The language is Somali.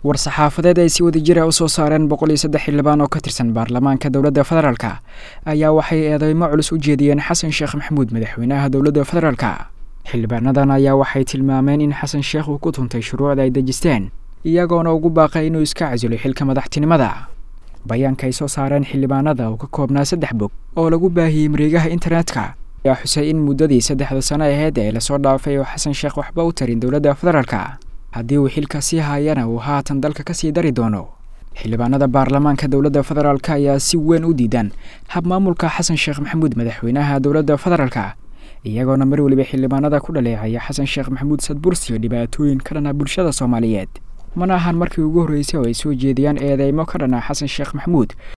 war-saxaafadeed ay si wadajira usoo saareen boqol iyo saddex xildhibaan oo ka tirsan baarlamaanka dowladda federaalka ayaa waxay eedeymo culus u jeediyeen xasan sheekh maxamuud madaxweynaha dowladda federaalka xildhibaanadan ayaa waxay tilmaameen in xasan sheekh uu ku tuntay shuruucda ay dejisteen iyagoona ugu baaqay inuu iska casilo xilka madaxtinimada bayaanka ay soo saareen xildhibaanada oo ka koobnaa saddex bog oo lagu baahiyey mareegaha internetka ayaa xusay in muddadii saddexda sano aheyd ee lasoo dhaafay oo xasan sheekh waxba u tarin dowladda federaalka haddii uu xilka sii haayana uu haatan dalka ka sii dari doono xildhibaanada baarlamaanka dowladda federaalk ayaa si weyn u diidan hab maamulka xasan sheekh maxamuud madaxweynaha dowladda federaalka iyagoona mar weliba xildhibaanada ku dhaleecaya xasan sheekh maxamuud sadbursiyo dhibaatooyin ka dhana bulshada soomaaliyeed mana ahan markii ugu horreysay oo ay soo jeediyaan eedeymo ka dhana xasan sheekh maxamuud